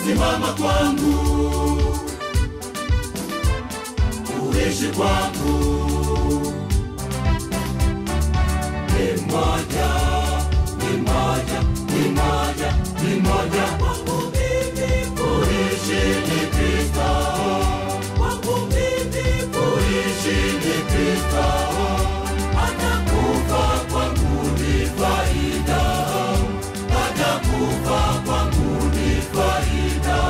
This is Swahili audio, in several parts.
kusimama kwangu, kuishi kwangu ni moja, ni moja, ni moja, ni moja kwangu mimi, kuishi ni Kristo. Kwangu mimi, kuishi ni Kristo. Hata kufa kwangu ni faida, hata kufa kwangu ni faida.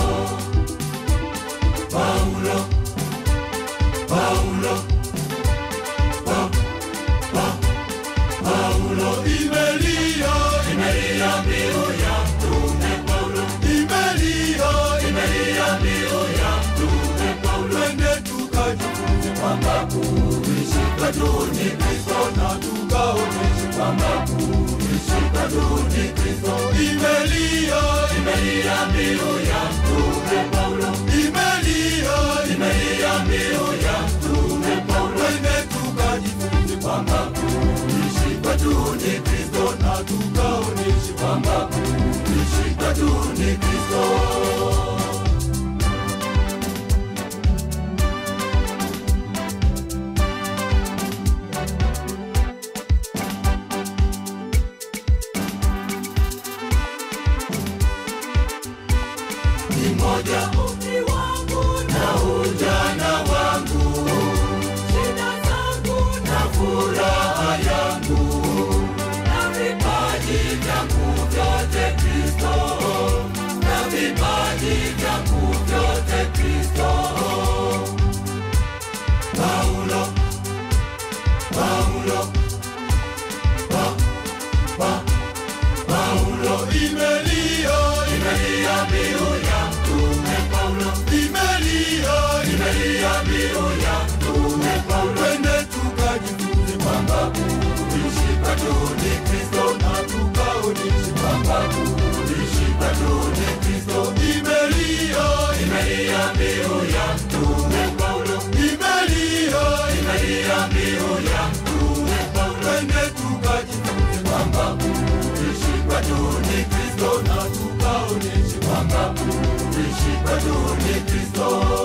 Paulo, Paulo, pa, pa, Paulo imelia, imelia mbiu ya mtume Paulo, imelia, imelia mbiu ya mtume Paulo. Twende tukajifunze kwamba kuishi kwetu ni Kristo na tukaoneshe kwamba kuishi kwetu ni Kristo. Imelia, imelia mbiu ya mtume Paulo, imelia, imelia mbiu ya mtume Paulo. Twende tukajifunze kwamba kuishi kwetu ni Kristo na tukaoneshe kwamba kuishi kwetu ni Kristo. ni moja umri wangu na ujana wangu, shida zangu na furaha yangu, na vipaji vyangu vyote Kristo, na vipaji vyangu vyote Kristo. Paulo, Paulo, pa, pa, Paulo imelia, imelia mbiu ya mtume Paulo, imelia, imelia mbiu ya mtume Paulo. Twende tukajifunze kwamba kuishi kwetu ni Kristo na tukaoneshe kwamba kuishi kwetu ni Kristo. Imelia, imelia mbiu ya mtume Paulo, imelia, imelia mbiu ya mtume Paulo. Twende tukajifunze kwamba kuishi kwetu ni Kristo na tukaoneshe kwamba kuishi kwetu ni Kristo.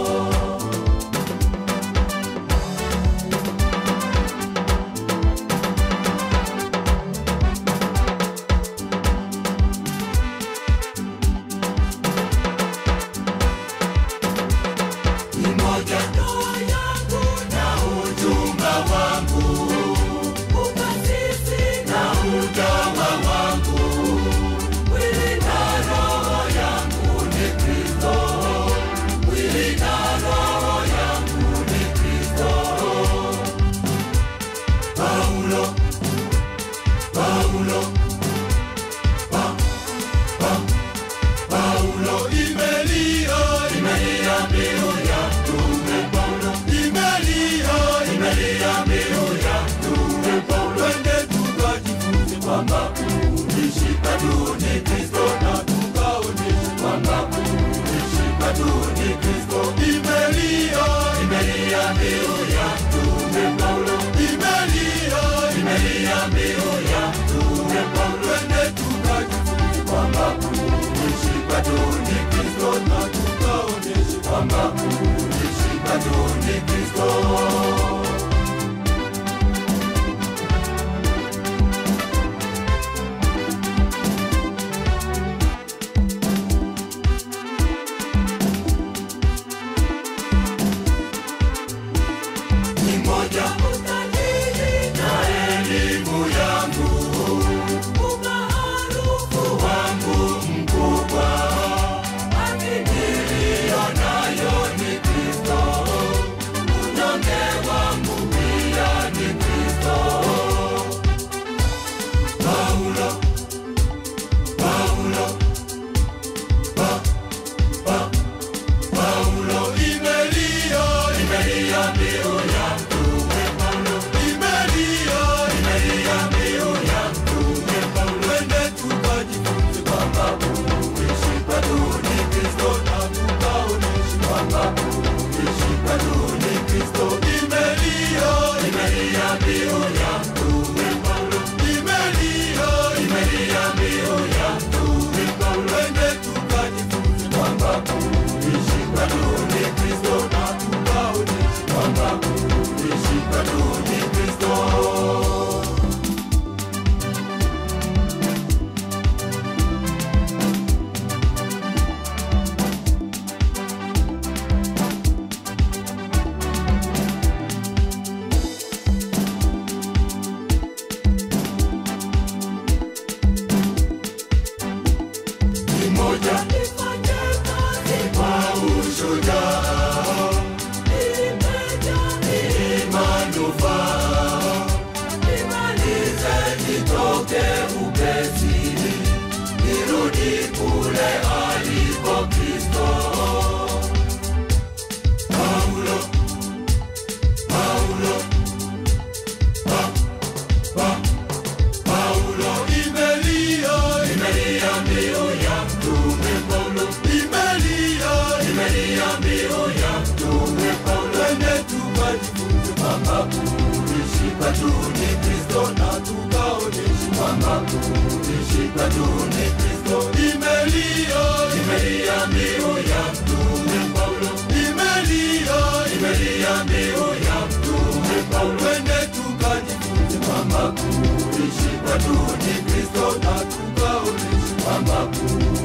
ni moja ndoa yangu na ujumba wangu, ukasisi na utawa wangu, mwili na roho yangu ni Kristo, mwili na moja nifanye kazi kwa ushujaa imejaa ni manufaa nimalize nitoke upesi nirudi kule aliko Kristo. Paulo, Paulo, pa, pa, Paulo imelia, imelia mbiu ya mtume Paulo, imelia, imelia mbiu ya mtume Paulo. Twende tukajifunze kwamba kuishi kwetu ni Kristo na tukaonyeshe kwamba kuishi kwetu ni Kristo. Imelia, imelia mbiu ya mtume Paulo, imelia, imelia mbiu ya mtume Paulo. Twende tukajifunze kwamba kuishi kwetu ni Kristo na tukaonyeshe kwamba kuishi